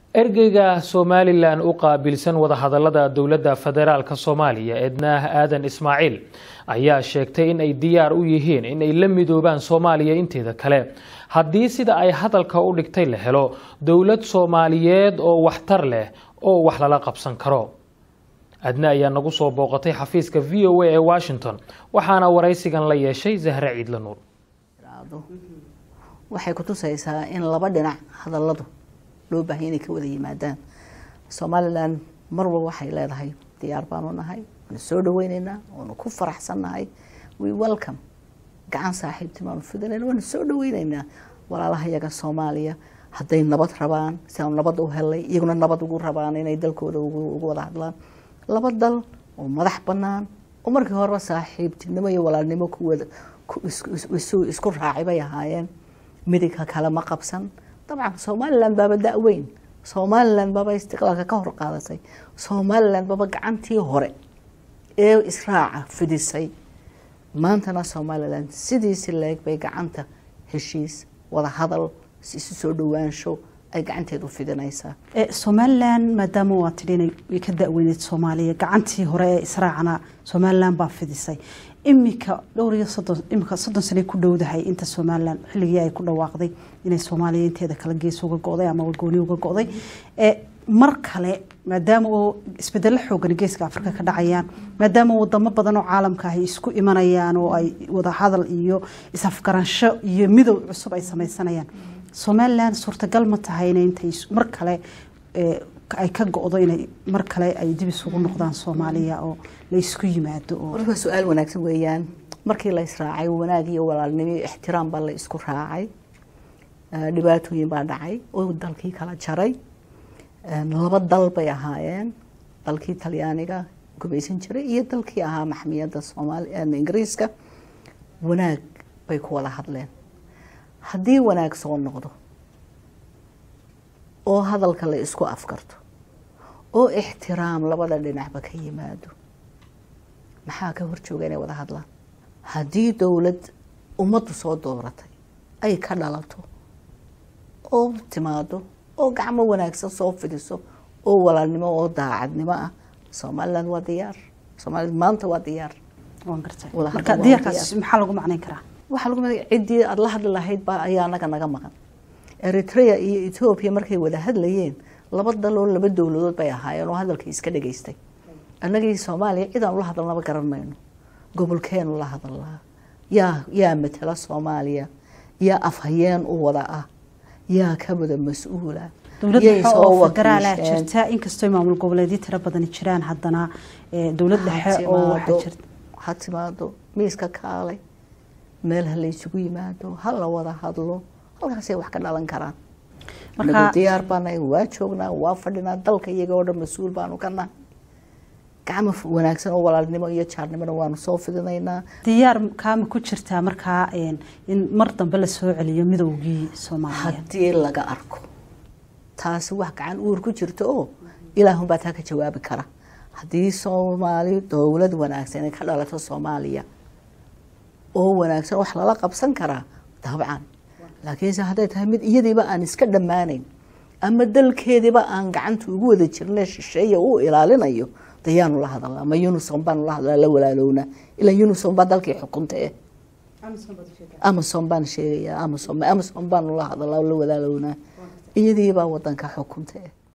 ergeyga somalilan u qaabilsan wadahadalada dowladda federaalk soomaaliya ednaah aadan ismaaciil ayaa sheegtay in ay diyaar u yihiin in ay la midoobaan soomaaliya inteeda kale haddii sida ay hadalka u dhigtay la helo dowlad soomaaliyeed oo waxtar leh oo wax lala qabsan karo adna ayaa nagu soo booqatay xafiiska v o a ee washington waxaana waraysigan la yeeshay zahre ciidla nuur waxay kutusaysaa in laba dhinac hadaladu loo baahaya inay ka wada yimaadaan somalilan marwal waxay leedahay diyaar baanu nahay waanu soo dhaweyneynaa waanu ku faraxsannahay we welcome gacan saaxiibtimaanu fidinayna waanu soo dhaweyneynaa walaalaha yaga soomaaliya hadday nabad rabaan si aanu nabad u helay iyaguna nabad ugu rabaan inay dalkooda ugu wada hadlaan laba dal oo madax banaan oo markii horeba saaxiibtinimo iyo walaalnimo kuwada isku raacay bay ahaayeen midigka kale ma qabsan dabcan somalilan baaba da-weyn somalilan baaba istiqlaalka ka hor qaadatay somalilan baaba gacantii hore ee israaca fidisay maantana somalilan sidiisi leeg bay gacanta heshiis wada hadal isu soo dhawaansho ay gacanteedu fidinaysaa somalilan maadaama waa tidhi way ka da-weyneed soomaaliya gacantii hore ee israacana somalilan baa fidisay imika dhowr iyo soddon imika soddon sanay ku dhowdahay inta somalilan xilligii ay ku dhawaaqday inay soomaaliya inteeda kale gees uga go-day ama gooni uga go-day mar kale maadaama oo isbedelo xoogan geeska afrika ka dhacayaan maadaama wadamo badan oo caalamka ahy isku imanayaan oo ay wada hadal iyo is-afgaransho iyo midow cusub ay sameysanayaan somalilan suurtagal ma tahayna intay mar kale ay ka go-do inay mar kale ay dib isugu noqdaan soomaaliya oo la isku yimaado waa su-aal wanaagsan weeyaan markii la israacay wanaag iyo walaalnimo iyo ixtiraam baa la isku raacay dhibaatooyin baa dhacay oo dalkii kala jaray laba dal bay ahaayeen dalkii talyaaniga gumaysan jiray iyo dalkii ahaa maxmiyadda soomaaliya ingiriiska wanaag bay ku wada hadleen haddii wanaag soo noqdo oo hadalka la isku afkarto oo ixtiraam labada dhinacba ka yimaado maxaa ka horjooga inay wada hadlaan haddii dowlad ummaddu soo dooratay ay ka dhalato oo timaado oo gacmo wanaagsan soo fidiso oo walaalnimo oo daacadnimo ah somalilan waa diyaar soomaliya maanta waa diyaar marka diyaarkaas maxaa lagu macnayn karaa waxaa lagu ciddii aada la hadli lahayd baa ayaa anaga naga maqan eritrea iyo ethoobia markay wada hadlayeen laba dal oo laba dowladood bay ahaayeen oo hadalkii iska dhageystay annagii soomaaliya cid aan ula hadalnaba garan mayno gobolkeenu la hadalnaa yaa yaa matala soomaaliya yaa afhayeen u wada ah yaa ka wada mas-uula dowlad dhexe oo federaalaa jirta inkastoo maamul goboleedyo tiro badani jiraan haddana dowlad dhexe oo waxaa jirta ha timaado miiska kaalay meel ha laysugu yimaado ha la wada hadlo halkaasay wax ka dhalan karaan marka diyaar baanahay waa joognaa waa fadhinaa dalka iyaga oo dhan mas-uul baanu ka nahay gacmo wanaagsan oo walaalnimo iyo jaarnimona waanu soo fidinaynaa diyaar kaama ku jirtaa markaa in mar dambe lasoo celiyo midowgii soomaaliya haddii laga arko taasi wax gacan uur ku jirto oo ilaahunbaa taa ka jawaabi kara haddii soomaali dowlad wanaagsan ay ka dhalato soomaaliya oo wanaagsan wax lala qabsan karaa dabcan laakiinse hadday tahay mid iyadiiba aan iska dhammaanayn ama dalkeediiba aan gacanta ugu wada jirna shisheeya uu ilaalinayo dayaanu la hadalnaa ma unison baanu la hadlaa la walaalowna ilaa unison baa dalkii xukunta eh amazon baan sheegaya amazon amazon baanu la hadalaa la walaalownaa iyadiibaa wadanka xukunta eh